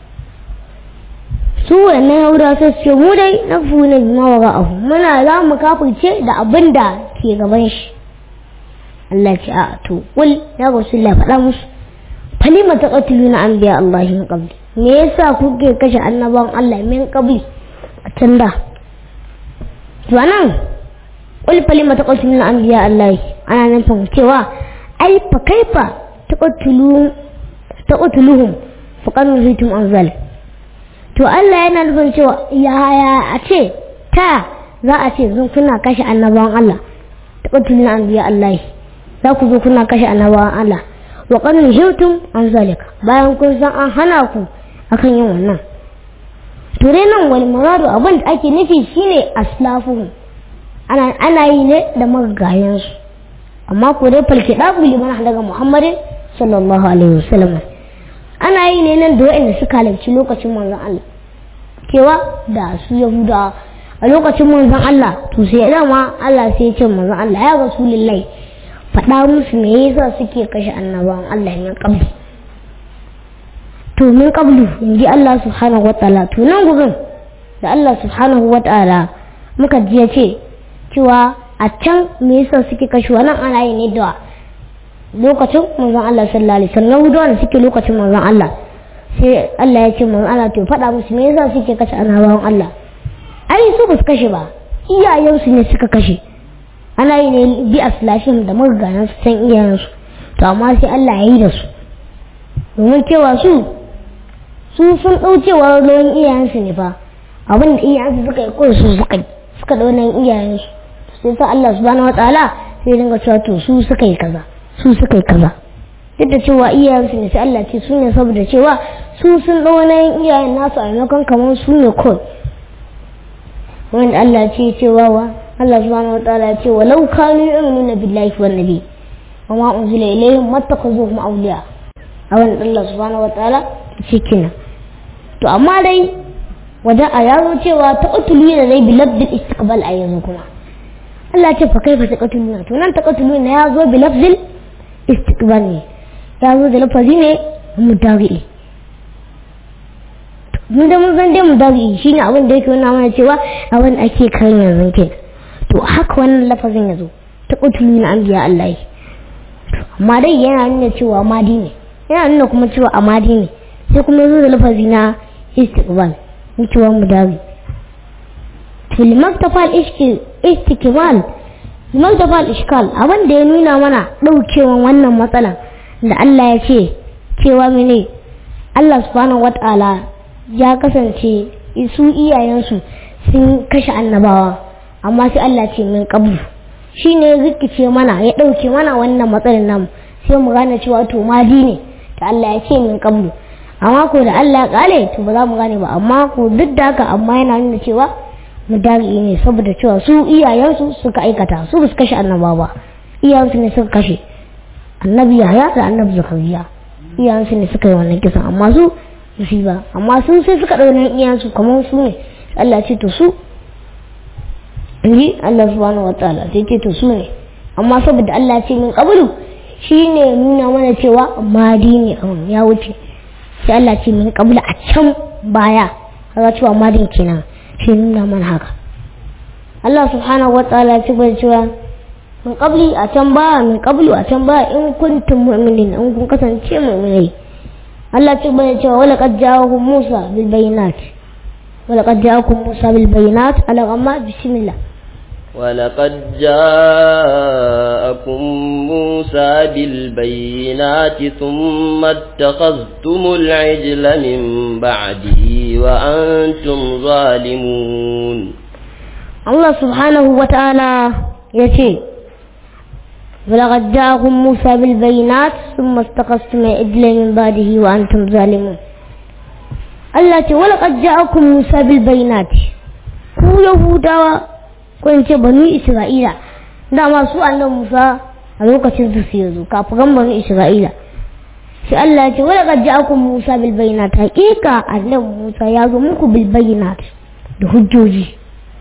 su wannan yahuda sai su ce mu dai na funa bima wa ra'ahu muna za mu kafirce da abin da ke gaban shi Allah ce a to kul ya rasulullah faɗa musu falima taqatuluna anbiya Allah min qabli me yasa kuke kashe annabawan Allah min qabli a can da to anan qul falima taqtuluna anbiya Allah ana nufin cewa ai fa kaifa taqtulu taqtuluhum faqad nuhitum an zalik to Allah yana nufin cewa yaya a ce ta za a ce zan kuna kashe annabawan Allah taqtuluna anbiya Allah za ku zo kuna kashe annabawan Allah wa qad nuhitum an zalik bayan kun san an hana ku akan yin wannan to dai nan wal muradu abin da ake nufi shine aslafuhum ana ana yi ne da magayensu amma ko dai falke da liman daga muhammadin sallallahu alaihi wasallam ana yi ne nan da waɗanda suka halarci lokacin manzon Allah kewa da su yahuda a lokacin manzon Allah to sai dama Allah sai ya ce manzon Allah ya rasulullahi faɗa musu me yasa suke kashe annabawan Allah min qabli to min qablu inji Allah subhanahu wataala to nan gurin da Allah subhanahu wataala muka ji ya ce cewa a can me yasa suke kashe wannan ana yi ne da lokacin manzon Allah sallallahu alaihi wasallam Yahudawa da suke lokacin manzon Allah sai Allah ya ce manzon Allah to faɗa musu me yasa suke kashe annabawan Allah ai su ba su kashe ba iyayensu ne suka kashe ana yi ne bi aslashin da magayan su san iyayensu to amma sai Allah ya yi da su domin cewa su su sun ɗau cewa ruwan iyayensu ne fa abin da iyayensu suka yi ko su suka yi suka ɗau nan iyayensu sai sa Allah subhanahu wataala sai dinga cewa to su suka yi kaza su suka yi kaza duk da cewa iyayensu ne sai Allah ce su ne saboda cewa su sun ɗau nan iyayen nasu a maimakon kamar su ne kawai wanda Allah ce cewa wa Allah subhanahu wataala ce walau kanu yu'minuna billahi wan nabi wa ma unzila ilayhim mattakhadhuhum awliya a wannan Allah subhanahu wataala ce kina to amma dai wajen a yazo cewa ta qatulu da dai bilabdil istiqbal a yanzu kuma Allah ce fa kaifa taqatuluna to nan taqatuluna ya zo bilabdil istiqbal ne ya zo da lafazi ne mutari mun da mun san dai mutari shine abin da yake nuna mana cewa abin ake kan yanzu kenan to haka wannan lafazin ya zo ta ƙutulu na anbiya Allah yi amma dai yana nuna cewa madi ne yana nuna kuma cewa amadi ne sai kuma zo da lafazi na istiqbal ni cewa mudawi fil maktafal istiqbal maktafal ishkal abin da ya nuna mana daukewan wannan matsalan da Allah ya ce cewa mene Allah subhanahu wataala ya kasance su iyayensu sun kashe annabawa amma sai Allah ce min qablu shi ne rikice mana ya ɗauke mana wannan matsalin nan sai mu gane cewa to madi ne da Allah ya ce min qablu amma ko da Allah ya kale to ba za mu gane ba amma ko duk da haka amma yana nuna cewa mu dari ne saboda cewa su iyayensu suka aikata su ba su kashe annaba ba iyayensu ne suka kashe annabi Yahya da annabi Zakariya iyayensu ne suka yi wannan kisan amma su su ba amma sun sai suka ɗau nan iyayensu kamar su ne Allah ya ce to su ni Allah subhanahu wataala sai ce to su ne amma saboda Allah ce min qablu shine nuna mana cewa madi ne abun ya wuce sai Allah ce min qablu a can baya kaga cewa madin kenan shi nuna mana haka Allah subhanahu wataala ce bai cewa min qabli a can baya min qablu a can baya in kuntum mu'minin in kun kasance mu'minai Allah ce bai cewa wala qad ja'akum Musa bil bayinat ولقد جاءكم موسى بالبينات على غماء بسم الله ولقد جاءكم موسى بالبينات ثم اتخذتم العجل من بعده وأنتم ظالمون الله سبحانه وتعالى يتي ولقد جاءكم موسى بالبينات ثم اتخذتم العجل من بعده وأنتم ظالمون Allah ce wala qad ja'akum Musa bil bayinati ku Yahudawa ko in ce banu Isra'ila dama su annabi Musa a lokacin su su yazo kafin banu Isra'ila sai Allah ce wala qad ja'akum Musa bil bayinati haqiqa annabi Musa ya zo muku bil bayinati da hujjoji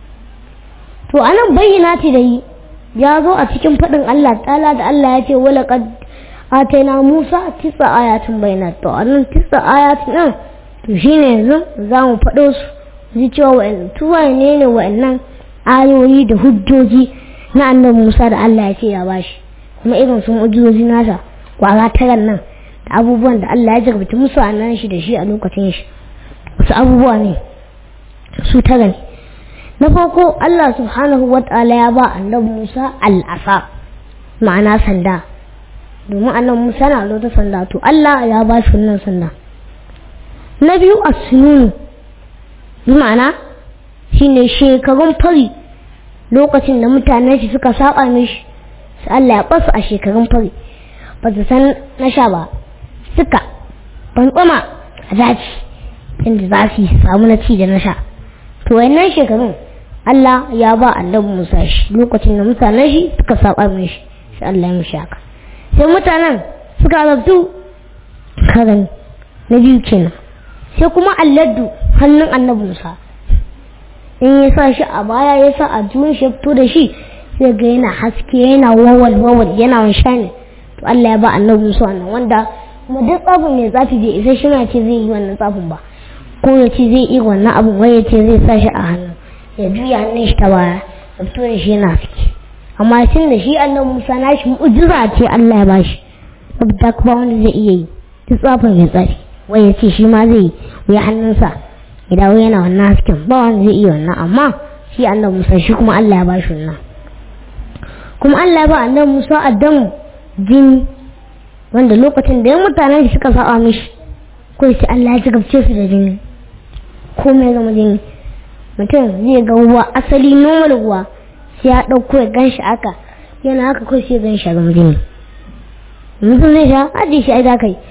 to anan bayinati da yi ya zo a cikin faɗin Allah ta'ala da Allah ya ce wala qad atayna Musa tisa ayatin bayinat to anan tisa ayatin nan to shi ne yanzu za mu faɗo su ji cewa wa'in tuwa ne ne wa'annan ayoyi da hujjoji na annabi Musa da Allah ya ce ya bashi kuma irin sun hujjoji nasa kwara taran nan da abubuwan da Allah ya jarbata musu a nan shi da shi a lokacin shi wasu abubuwa ne su tara ne na farko Allah subhanahu wa ta'ala ya ba annabi Musa al'asa ma'ana sanda domin annabi Musa na da sanda to Allah ya ba shi wannan sanda na biyu a sununu bi ma'ana shine shekarun fari lokacin da mutanen shi suka saba mishi su Allah ya basu a shekarun fari ba su san na sha ba suka bantsama a daji inda za su samu na ci da na sha to wayannan shekarun Allah ya ba annabi Musa shi lokacin da mutanen shi suka saba mishi sai Allah ya mishi haka sai mutanen suka zabtu karan na biyu kenan sai kuma alladdu hannun annabi Musa in ya sa shi a baya ya sa a juyin shi fito da shi sai ga yana haske yana wawal wawal yana wanshani to Allah ya ba annabi Musa wannan wanda kuma duk tsafin mai tsafi bai isa shi ce zai yi wannan tsafin ba ko ya ce zai yi wannan abin wai ya ce zai sa shi a hannu ya juya hannun shi ta baya ya fito da shi yana haske amma tun da shi annabi Musa na shi mu'jiza ce Allah ya bashi saboda kuma wanda zai iya yi duk tsafin mai tsafi wai ya ce shi ma zai yi hannunsa ya dawo yana wannan hasken ba wanda zai iya wannan amma shi annabi Musa shi kuma Allah ya bashi wannan kuma Allah ya ba annabi Musa addamu jini wanda lokacin da ya mutanen shi suka saba mishi ko sai Allah ya jigabce su da jini komai zama jini mutum zai ga ruwa asali normal ruwa sai ya ɗauko ya gan shi haka yana haka kawai sai gan shi a zama jini mutum zai sha ajiye shi ai za ka yi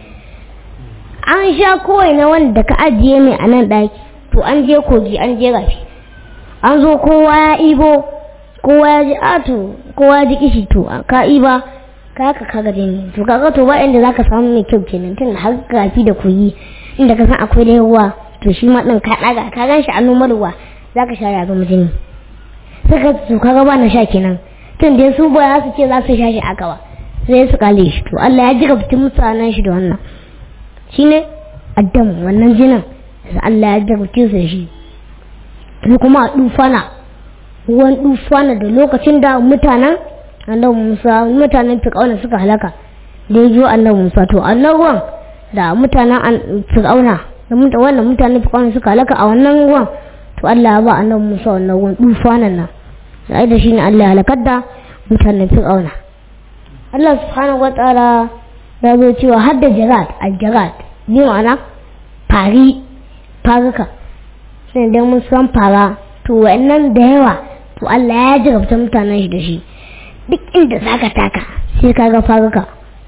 an sha kowai na wanda ka ajiye mai a nan ɗaki to an je kogi an je rafi an zo kowa ya ibo kowa ya ji ato kowa ya ji kishi to ka iba ka haka ka gaje ne to kaga to ba inda zaka samu mai kyau kenan tun har rafi da kogi inda ka san akwai da ruwa to shi ma din ka daga ka gan shi a nomar ruwa zaka sha ya zama jini saka to kaga ba na sha kenan tun da su ba su ce za su sha shi aka ba sai su kale shi to Allah ya jira fitin mutanen shi da wannan shine addam wannan jinin da Allah ya jira fitin su shi ko kuma a dufana ruwan dufana da lokacin da mutanen annabi Musa mutanen Fir'auna suka halaka da yajo annabi Musa to annabi da mutanen Fir'auna da wannan mutanen Fir'auna suka halaka a wannan ruwan to Allah ya ba annabi Musa wannan ruwan dufanan nan sai da shine Allah ya halakar da mutanen Fir'auna Allah subhanahu wataala ya zo cewa har da jarat al-jarat bi ma'ana fari faruka sai dan mun san fara to wa'annan da yawa to Allah ya jarabta mutanen shi da shi duk inda zaka taka sai ka ga faruka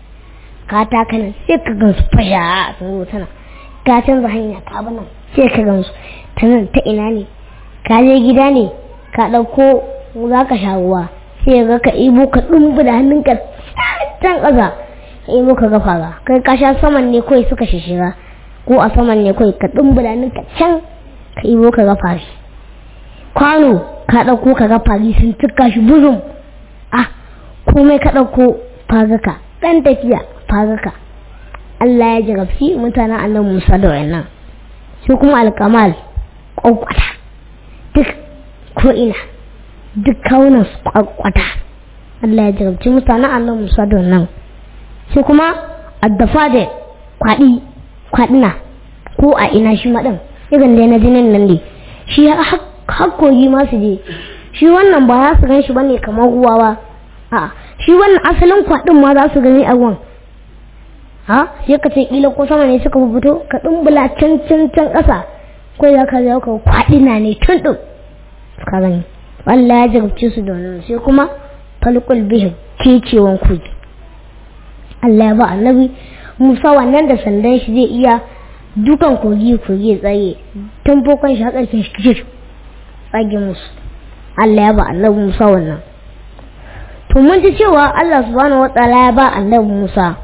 ka taka nan sai ka gan su fasha sun zo tana ka canza hanya ka bi nan sai ka gan su ta nan ta ina ne ka je gida ne ka ɗauko za ka sha ruwa sai ga ka ibo ka ɗumbu da hannunka can ƙasa ka ibo ka ga fara kai ka sha saman ne kawai suka shishira ko a saman ne kawai ka ɗumbu da hannunka can ka ibo ka ga fari kwano ka ɗauko ka ga fari sun cika shi buzum ah komai ka ɗauko fagaka ɗan tafiya fagaka Allah ya jarabci mutanen annabi Musa da wayannan sai kuma alkamal kwakwata duk ko ina duk kaunan su kwakwata Allah ya jarabci mutanen annabi Musa da wannan sai kuma addafa da kwaɗi kwaɗina ko a ina shi maɗin irin da na jinin nan ne shi hakkogi ma su je shi wannan ba za su gan shi bane kamar ruwa ba a shi wannan asalin kwaɗin ma za su gani a ruwan ha sai ka ce kila ko sama ne suka fito ka dumbula can can can ƙasa ko ya ka zaka kwaɗi na ne tun ɗin ka gani Allah ya jarabce su da wannan sai kuma falqul bihi kecewan kogi Allah ya ba annabi Musa wannan da sandan shi zai iya dukan kogi kogi tsaye tun fokon shi hakarkin shi tsage musu Allah ya ba annabi Musa wannan to mun ji cewa Allah subhanahu wataala ya ba annabi Musa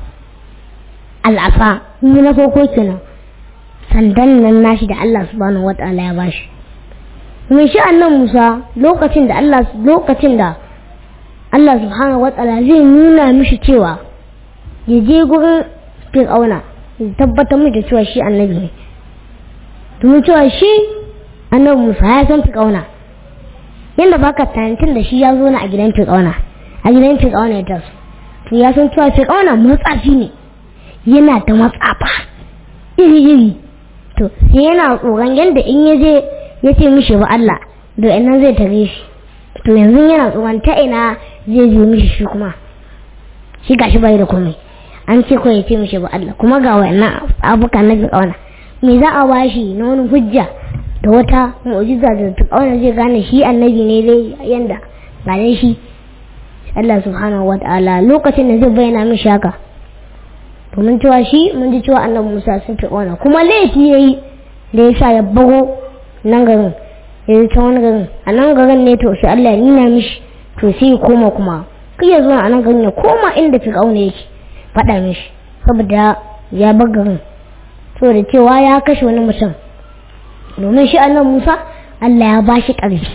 al'afa ni na farko kenan sandan nan nashi da Allah subhanahu wataala ya bashi mun shi annabi Musa lokacin da Allah lokacin da Allah subhanahu wataala zai nuna mishi cewa ya je gurin Fir'auna ya tabbatar mishi da cewa shi annabi ne domin cewa shi annabi Musa ya san Fir'auna yanda baka tantin da shi ya zo na a gidan Fir'auna a gidan Fir'auna ya taso to ya san cewa Fir'auna matsafi ne yana da matsafa iri iri to sai yana tsoron yanda in ya je ya ce mishi ba Allah da ina zai tare shi to yanzu yana tsoron ta ina zai je mishi shi kuma shi gashi bai da komai an ce ko ya ce mishi ba Allah kuma ga wayannan abuka na Fir'auna me za a bashi na wani hujja da wata mu'jiza da Fir'auna zai gane shi annabi ne dai yanda ba dai shi Allah subhanahu wa ta'ala lokacin da zai bayyana mishi haka to mun cewa shi mun ji cewa annabi Musa sun Fir'auna kuma laifi yayi da ya sa ya bago nan garin ya yi ta wani garin a nan garin ne to sai Allah ya nuna mishi to sai ya koma kuma kai ya zo a nan garin ya koma inda Fir'auna yake faɗa mishi saboda ya bar garin saboda cewa ya kashe wani mutum domin shi annabi Musa Allah ya ba shi ƙarfi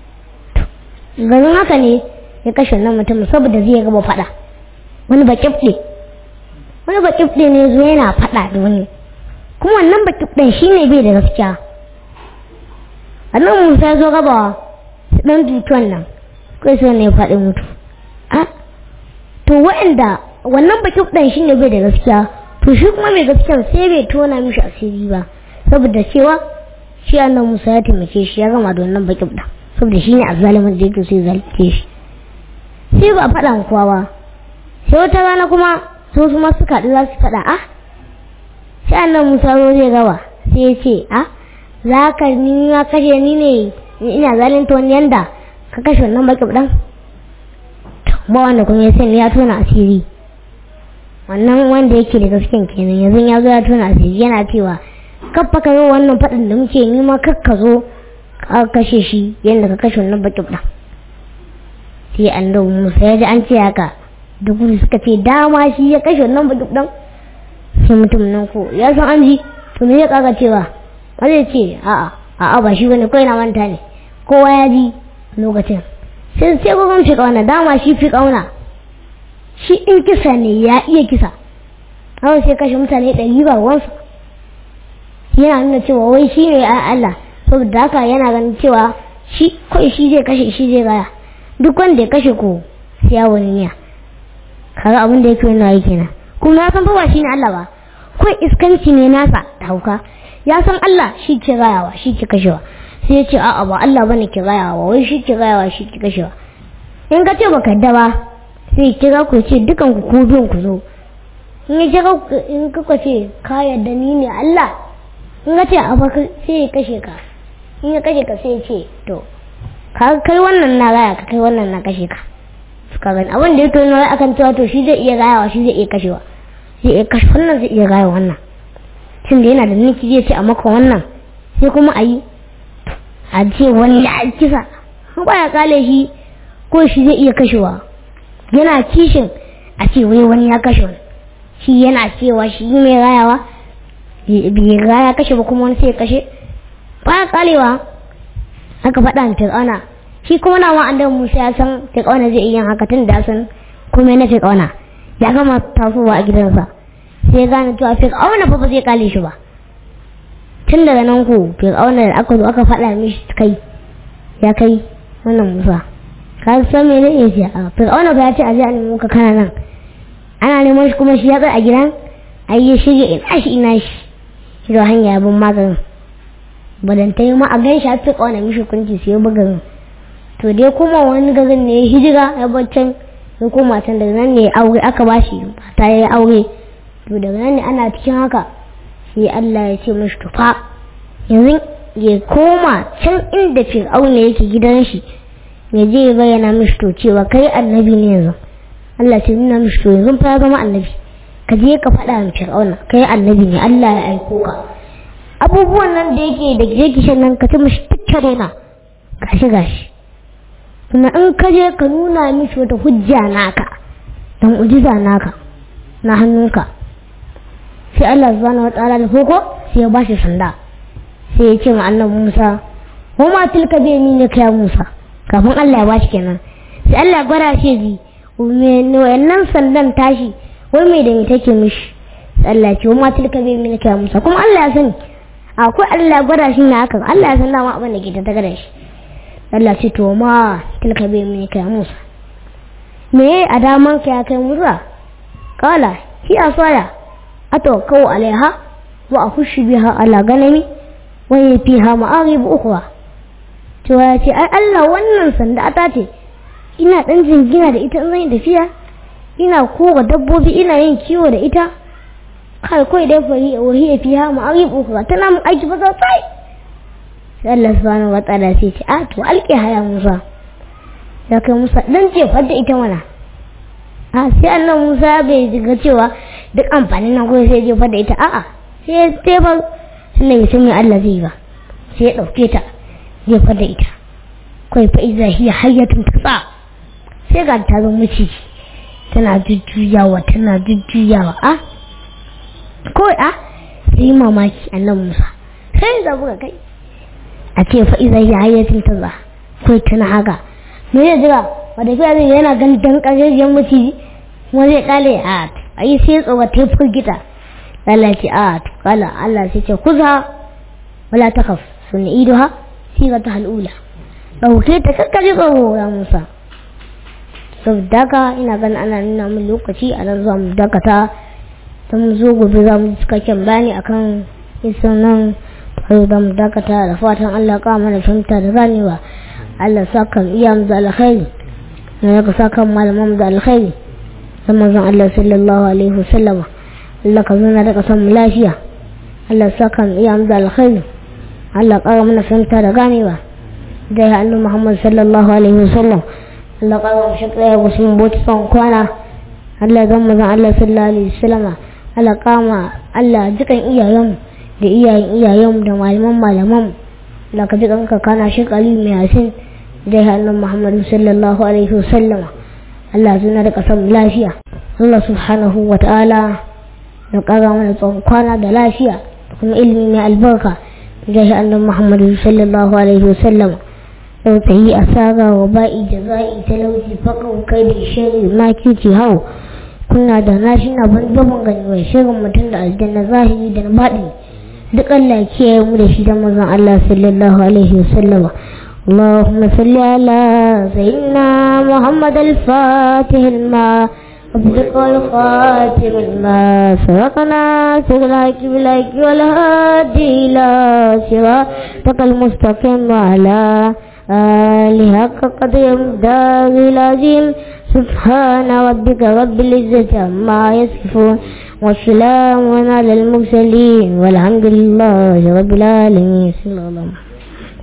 garin haka ne ya kashe wannan mutum saboda zai gaba faɗa wani baƙifɗe wani baƙifɗe ne zo yana faɗa da wani kuma wannan baƙifɗen shi ne bai da gaskiya annabi Musa ya zo gaba dan tutuwan nan kai sai ne faɗi mutu a to waɗanda wannan baƙifɗen shi ne bai da gaskiya to shi kuma mai gaskiya sai bai tona mishi asiri ba saboda cewa shi annabi Musa ya taimake shi ya gama da wannan baƙifɗen saboda shi ne azzalimin da yake sai zalce shi sai ba faɗa kowa ba sai wata rana kuma su su ma suka haɗu za su faɗa a sai annan musa zo zai gawa sai ya ce a za ka ni ma kashe ni ne ina zalunta wani yanda ka kashe wannan baki dan ba wanda kuma ya sani ya tona asiri wannan wanda yake da gasken kenan yanzu ya zo ya tona asiri yana cewa kaffa ka zo wannan faɗin da muke yi ma kakka zo ka kashe shi yadda ka kashe wannan baki dan sai annabi Musa ya ji an ce haka da gudu suka ce dama shi ya kashe wannan baki dan sai mutum nan ko ya san an ji to me ya kaga cewa ba zai ce a'a a'a ba shi bane kai na manta ne kowa ya ji lokacin sai sai gogon fi kauna dama shi fi kauna shi in kisa ne ya iya kisa hawa sai kashe mutane ɗari ba wansa yana nuna cewa wai shi ne a Allah saboda haka yana ganin cewa shi kawai shi zai kashe shi zai gaya duk wanda ya kashe ko sai ya wani niya kaga abin da yake yana yi kenan kuma ya san fa ba shi ne Allah ba kawai iskanci ne nasa da hauka ya san Allah shi ke gayawa shi ke kashewa sai ya ce a'a ba Allah bane ke gayawa wai shi ke gayawa shi ke kashewa in ka ce baka da ba sai kira ku ce dukan ku ku biyun ku zo in ya kira in kuka ce ka yarda ni ne Allah in ka ce a ba sai ya kashe ka in ya kashe ka sai ya ce to ka kai wannan na gaya ka kai wannan na kashe ka ka gani abin da yake nuna akan cewa to shi zai iya gayawa shi zai iya kashewa zai iya kashe wannan zai iya gaya wannan tun da yana da niki zai ce a maka wannan sai kuma a yi a ce wani ya kisa ba ya kale shi ko shi zai iya kashewa yana kishin a ce wai wani ya kashe wani shi yana cewa shi mai rayawa bai raya kashe ba kuma wani sai ya kashe ba ya kalewa aka faɗa da fir'auna shi kuma na wa'anda musa ya san fir'auna zai iya yin haka tun da san kuma na fir'auna ya gama tasowa a gidansa sai ya gane cewa fir'auna fa ba zai kale shi ba tun daga nan ku fir'auna da aka zo aka faɗa mishi kai ya kai wannan musa ka san me ne ya ce a fir'auna ba ya ce a je a nemo ka kana nan ana neman shi kuma shi ya tsaya a gidan ai ya shirya ina shi ina shi shi da hanya bin maganin badanta yi ma a gan shi a fir'auna mishi kunci sai ya buga to dai kuma wani garin ne ya hijira ya baccan ya koma can daga nan ne aure aka ba shi ta yi aure to daga nan ne ana cikin haka sai Allah ya ce mashi tufa yanzu ya koma can inda fir'auna yake gidan shi ya je ya bayyana mishi to cewa kai annabi ne yanzu Allah ce nuna mishi to yanzu fa ya zama annabi ka je ka faɗa min fir'auna kai annabi ne Allah ya aiko ka abubuwan nan da yake da yake shan nan ka ci mishi tattare na gashi gashi kuma in ka je ka nuna mishi wata hujja naka dan ujiza naka na hannunka sai Allah subhanahu wataala da koko sai ya bashi sanda sai ya ce ma annabi Musa wa ma tilka bi yaminika ya Musa kafin Allah ya bashi kenan sai Allah ya gwada shi ji me wannan sandan tashi wai me da me take mishi sai Allah ya ce wa ma tilka bi yaminika ya Musa kuma Allah ya sani akwai Allah ya gwada shi ne haka Allah ya san dama abin da ke ta da shi Allah ce to ma tilka bi yaminika ya Musa me a daman ka ya kai Musa kala hi asaya أتوكل عليها وأخش بها على غنمي وهي فيها مآرب أخرى to ya ce ai Allah wannan sanda ta ce ina dan jingina da ita in zan tafiya ina kora dabbobi ina yin kiwo da ita kai kai dai fari wahi ya fiha ma'arib ukhra tana mun aiki ba sai sai Allah subhanahu wa ta'ala sai ce a to alƙi haya Musa ya kai Musa dan ce fadda ita mana a sai annan Musa bai ga cewa duk amfanin nan kuma sai jefar da ita a'a sai ya tefar sannan ya san Allah zai ba sai ya ɗauke ta jefar da ita kawai fa iza hiya hayyatun tasa sai ga ta zo miciji tana jujjuyawa tana jujjuyawa a kawai a sai mamaki annan Musa sai ya buga kai a ce fa iza hiya hayyatun tasa kawai tana haka me ya jira wadda fiya zai yana ganin dan ƙarfafiyar maciji kuma zai kale a ai sai tsoga ta firgita Allah ce a kala Allah sai ce kuza wala takaf sun iduha siga ta halula dauke ta kakkaje tsoro ya Musa saboda haka ina ganin ana nuna min lokaci a nan za mu dakata ta mu zo gobe za mu cikakken bayani akan isan nan har da mu dakata da fatan Allah ka mana fahimta da ganewa Allah sa kan iya mu da alkhairi na ka sa kan malaman mu da alkhairi zaman zan Allah sallallahu alaihi wasallam Allah ka zuna da kasan mu lafiya Allah sa kan iya mu da alkhairi Allah ƙara mana fahimta da ganewa da ya annu Muhammad sallallahu alaihi wasallam Allah ka ga shi kai wasu mun bota son kwana Allah zan mazan Allah sallallahu alaihi wasallam Allah kama Allah dukan iyayen da iyayen iyayen da malaman malaman Allah ka dukan ka kana shi kali mai yasin da ya annu Muhammad sallallahu alaihi wasallam Allah zuna da kasan lafiya Allah subhanahu wa ta'ala da ƙara mana tsawon kwana da lafiya da kuma ilimi mai albarka da shi annan Muhammadu sallallahu alaihi wasallam yau ta yi asara wa ba'i da za'i talauci fakan kai da shari makici hau kuna da nashi na ban gaban gani mai shirin mutum da aljanna zahiri da baɗi duk Allah kiyaye mu da shi da mazan Allah sallallahu alaihi wasallama اللهم صل على سيدنا محمد الفاتح الماء وبدق الخاتم الماء سبقنا سبلاك بلاك والهادي إلى صراطك المستقيم وعلى آله حق قدر مقدار العظيم سبحان ربك رب العزة عما يصفون والسلام على المرسلين والحمد لله رب العالمين صلى الله عليه وسلم